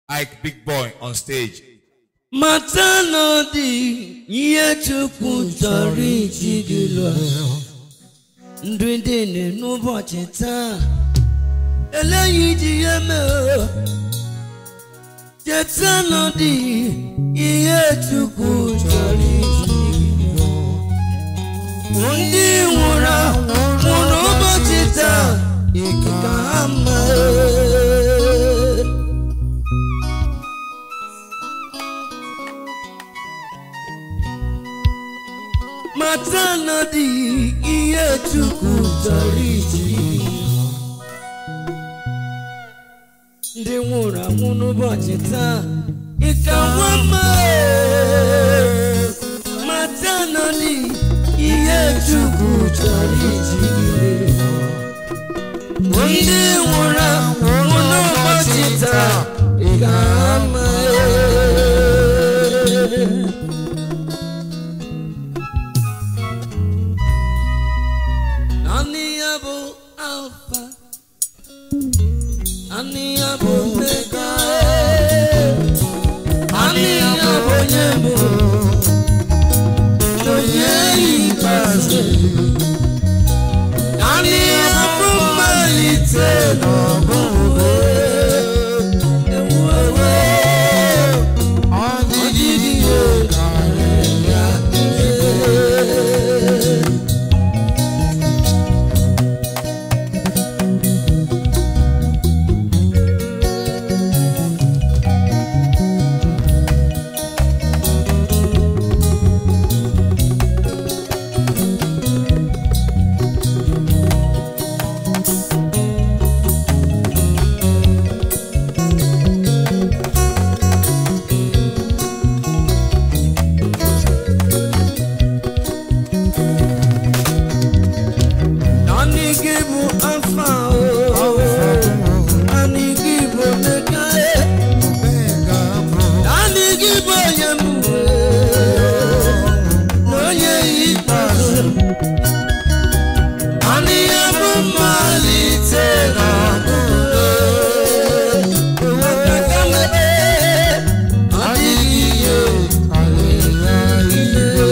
Ike Big Boy on stage. mata na ọ dị ihe chukwu chọrọ iji gị lụọ ndụ dị n'ụbọchị taa eleghị iji ihe mee cheta na ọ dị ihe chukwu chọrọ iji gị lụọ ndị nwụrụ anwụ n'ụbọchị taa ka ha mee mata na dị ihe chukwu chọrọ iji ndị nwụrụ anwụ n'ụbọchị taa ịka nwa mma mata na dị ihe chukwu chọrọ iji ndị nwụrụ anwụ n'ụbọchị taa ịka mma Ani ya bụ alfa Ani ya bụ omega Ani ya bụ onye bụ onye ikpeazụ Ani ya bụ mmalite n'ọgwụgwụ ewuwe ọ dịghị ihe karịrị ya ihe Naanị gị bụ alfa o Naanị gị bụ omega e Naanị gị bụ onye mbụ na onye ikpeazụ Naanị ya bụ mmalite na ọgwụgwụ Maka mebe ọ dịghị ihe karịrị ihe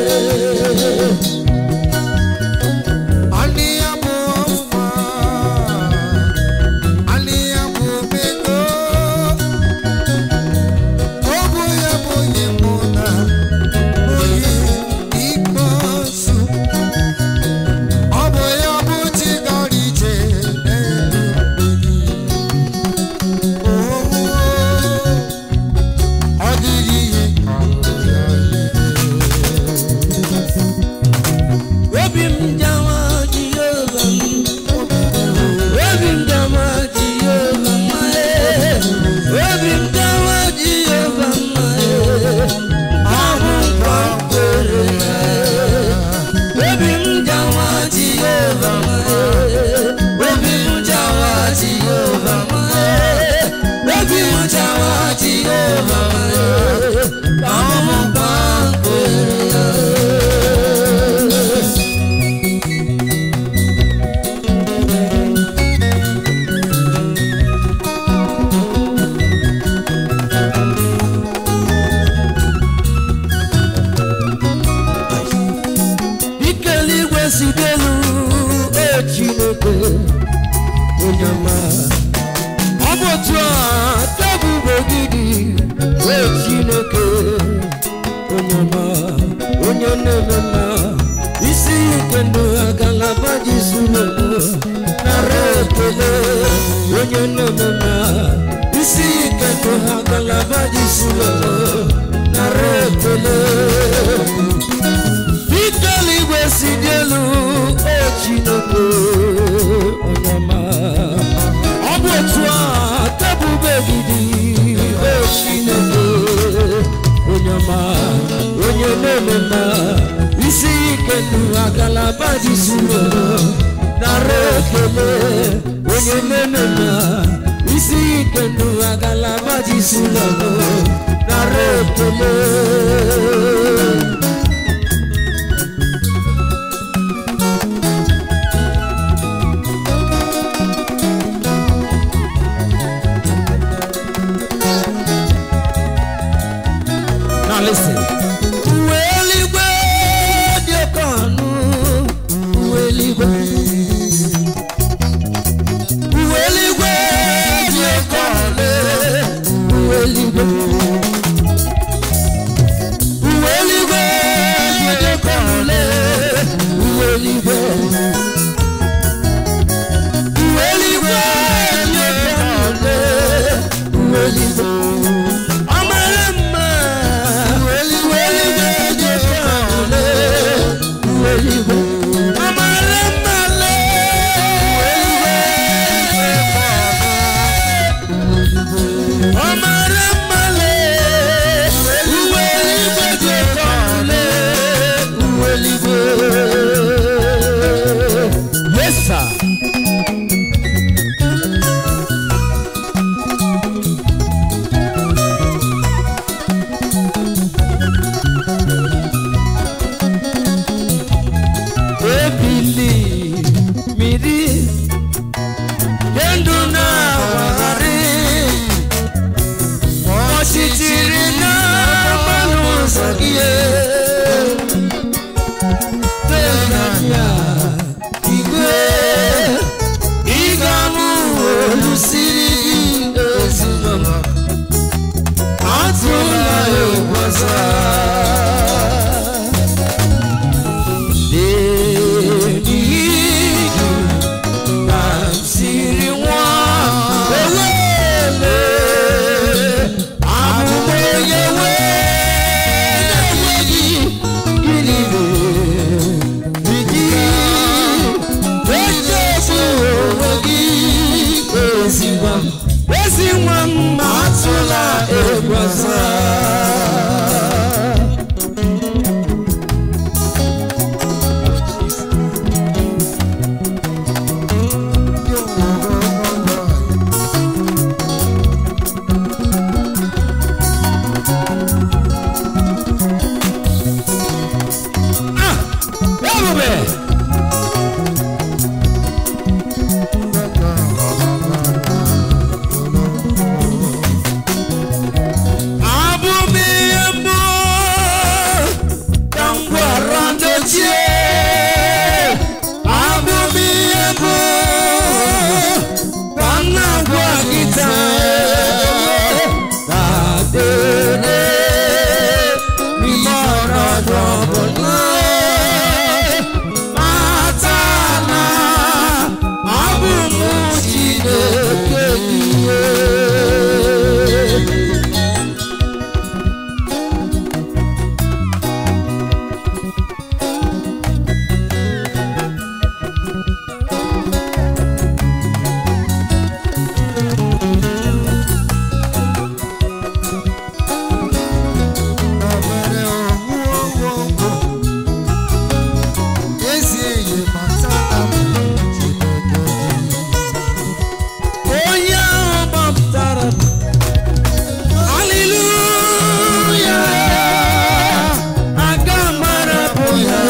Obi m jawa Jehova m Obi m jawa Jehova mma e Obi m jawa Jehova mma e Ahụ nkwa kwere ya e Obi m jawa Jehova mma e Obi m jawa Jehova mma e Obi m jawa Jehova mma e Ahụ nkwa kwere ya e Ike eluigwe si n'elu o Chineke onye ọma ọ bụ otu a tebụl gị dị o Chineke onye ọma onye na-eme mma isi ike ndụ agalaba ji zuru nara ekele onye na-eme mma isi ike ndụ agalaba ji zuru nara ekele Dike eluigwe si dị elu o Chineke onye ọma ọ bụ otu a tebụl gị dị o Chineke onye ọma onye na-eme mma isi ike ndụ agalaba dị zuru nara ekele onye na-eme mma isi ike ndụ agalaba dị zuru nara ekele eluigwe uwe eluigwe jedekọle uwe eluigwe uwe eluigwe jedekọle uwe eluigwe ọmara mma uwe eluigwe jedekọle uwe eluigwe ọmara mma le ọmara mma le uwe eluigwe jedekọle uwe eluigwe yes sir ebili miri kendo na wagharị ọchịchịrị na mmanụ ụzọ gị tenanya igwe ịga-amụ olu siri gị ezigbo atụla egwu ọzọ Ezi nwa m atụla egwu ọzọ ebube abụ m ihe mbụ ka m gwara ndochie abụ m ihe mbụ ka m na-agwa gị taa dadere n'ime ọnọdụ ọbụla mata na abụ m Chineke gị onye ahụ gbapụtara m haleluya aga mara bụ ya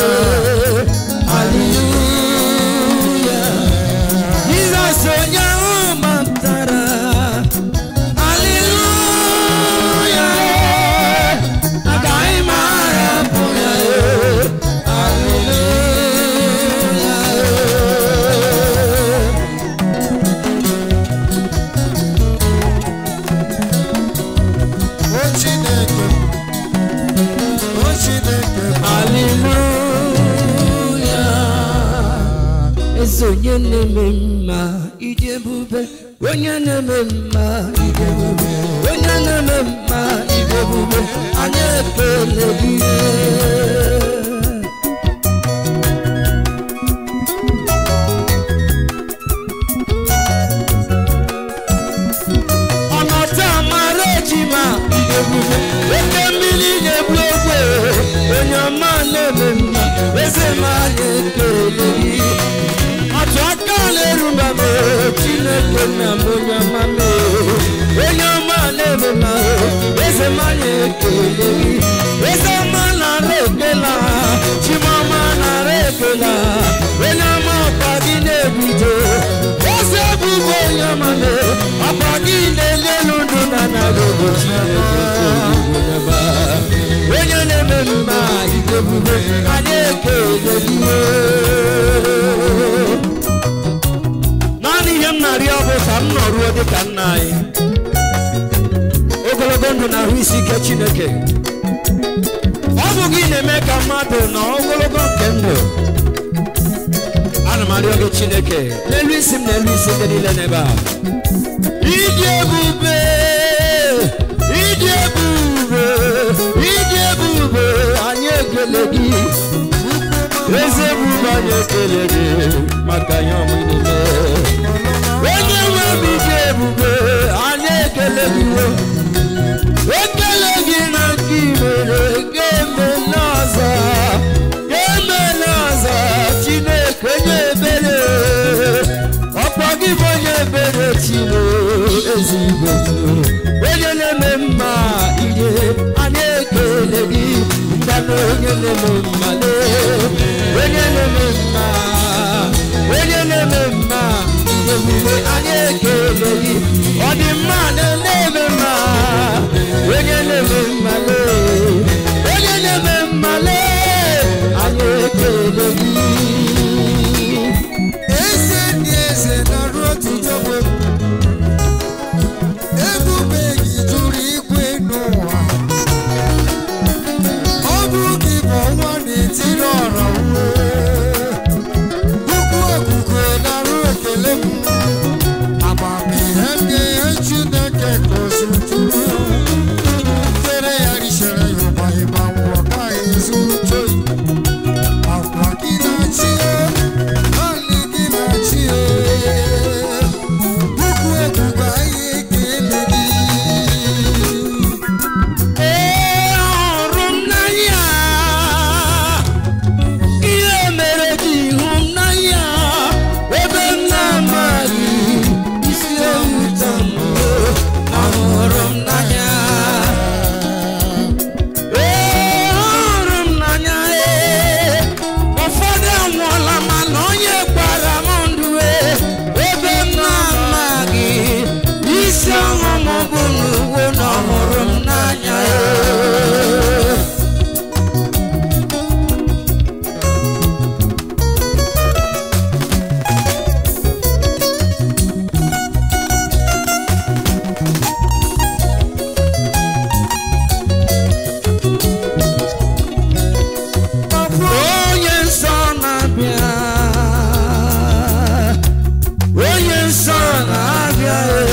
haleluya jizọs onye ahụ gbapụtara haleluya agaghị m arapụ ya haleluya Hallelujah. eze onye na-eme mma ịdị ebube onye na-eme mma ịdị ebube onye na-eme mma ịdị ebube anyị ekele gị ọnọdụ amara ejima ịdị ebube oke mmiri na-egbu ogbe onye ọma na-eme mma eze ma anyị ekele gị otu aka na-eruba m chineke na m onye ọma m onye ọma na-eme mma eze ma anyị ekele gị eze ọma nara ekela chimọma nara ekela onye ọma ọkwa gị na-ebido eze bụbụ onye ọma m ọkwa gị na-enye elu ndụ na narị ụbọchị onye na-eme mma ike ebube anyị ekele gị naanị ihe m na-arịọ bụ ka m nọruo dị ka nna anyị ogologo ndụ na ahụ isi ike chineke ọ bụ gị na-eme ka mmadụ nọ ogologo nke ndụ ana m arịọ gị chineke n'elu isi m n'elu isi ndị niile n'ebe a ịdị ebube ịdị ebube ịdị ebube anyị ekele gị eze ebube anyị ekele gị maka ihe ọmụ niile onye nwe m ịdị ebube anyị ekele gị wo ekele gị na nke imere ga-eme n'ọzọ ga-eme n'ọzọ chineke onye ebere ọkwa gị bụ onye ebere chimo ezigbo onye na-eme mma ihe anyị ekele gị mmanụ onye na-eme mma lee onye na-eme mma onye na-eme mma ihe omume anyị ekele gị ọ dị mma na na-eme mma onye na-eme mma lee onye na-eme mma lee anyị ekele gị eze ndị eze nọrụ otuto bụ ebube gị juru igwe n'ụwa ọ bụ gị bụ ọnwa na-etiri ọra ukwu okuku narụ ekele m amamihe ndị ihe chineke gozitụrụ tere ya richara ya ụbọchị ma ngwọ ka ezuto akwa gị na-achị ọlị gị na-achị ukwu okuku anyị ekele gị Ee, ọhụrụ m n'anya ihe mere ji hụ m n'anya ebe m na-amaghị isi ewuta m ọhụrụ m n'anya ee ọhụrụ m n'anya ee ụfọdụ anwụọla mana onye gbara m ndụ ee ebe m na-amaghị isi ọṅụ m bụ n'uwe na ọhụrụ m n'anya ee onye nsọ na-abịa onye nsọ na-abịa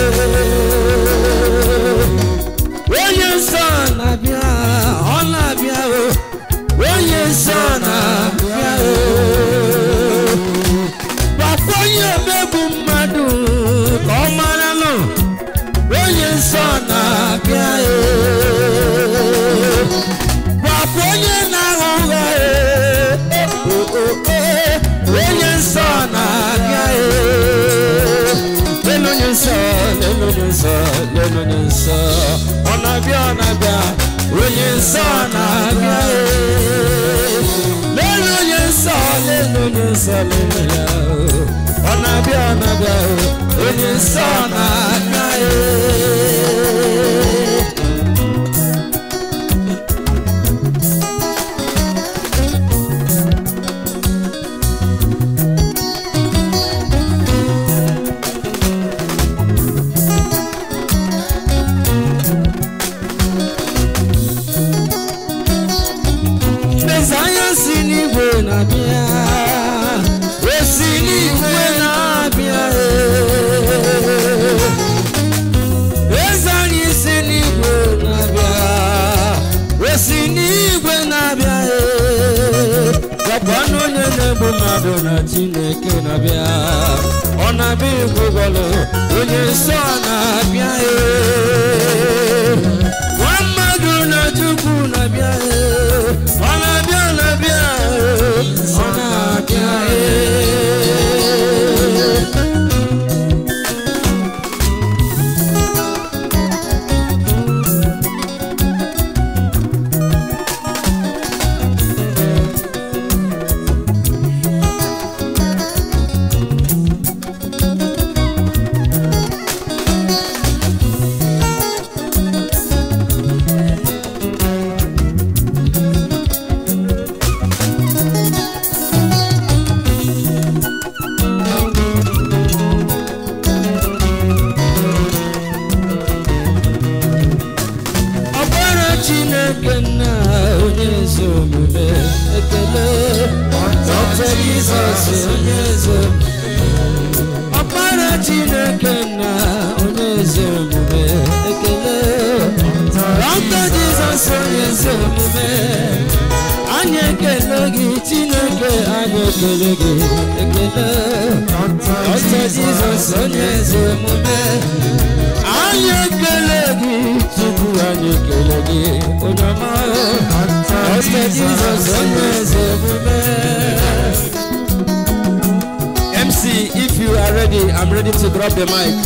onye nsọ na-abịa ọ na-abịa onye nsọ na-abịa gwakwa onye omegbu mmadụ ka ọ mara nụ onye nsọ na-abịa gwakwa onye na-aghọ ụgha ee, o, o, ee, onye nsọ na-abịa ee. lelu onye nsọ lelu onye nsọ lelu onye nsọ ọ na-abịa ọ na-abịa onye nsọ na-abịa ee. lelu onye nsọ lelu onye nsọ lelu ya oo. ọ na-abịa ọ na-abịa oo. onye nsọ na-abịa ee. Mesaya si n'igwe na-abịa o si n'igwe na-abịa ee. eze anyị si n'igwe na-abịa o si n'igwe na-abịa ee. gakwanụ onye na-egbu mmadụ na chineke na-abịa ọ na-abịa igwugwọlụ onye nsọ na-abịa ee. nwa mmadụ na chukwu na-abịa ee. ọ na-abịa ọ na-abịa ee. ọ na-abịa ee. chineke nna onye ezi omume ekele dọkta jizọs onye ezi ọkpara chineke nna onye ezi omume ekele dọkta jizọs onye ezi omume anyị ekele gị chineke anyị ekele gị ekele dọkta jizọs onye ezi omume anyị ekele gị tupu anyị ekele gị onye ọma dọkta jizọs onye ezi omume MC, if you are ready, I'm ready to drop the mic.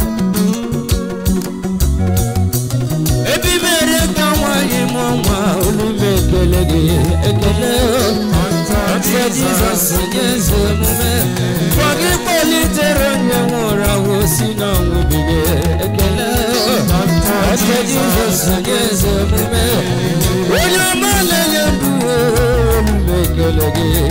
Ebi mere ka nwanyị mụọ nwa olu m ekele gị ekele Ọtụtụ Jizọs onye eze omume Fọ gị kpọlitere onye nwụrụ anwụ si n'ọnwụ bilie ekele Ọtụtụ Jizọs onye eze omume Onye ọma na-enye ndụ olu m ekele gị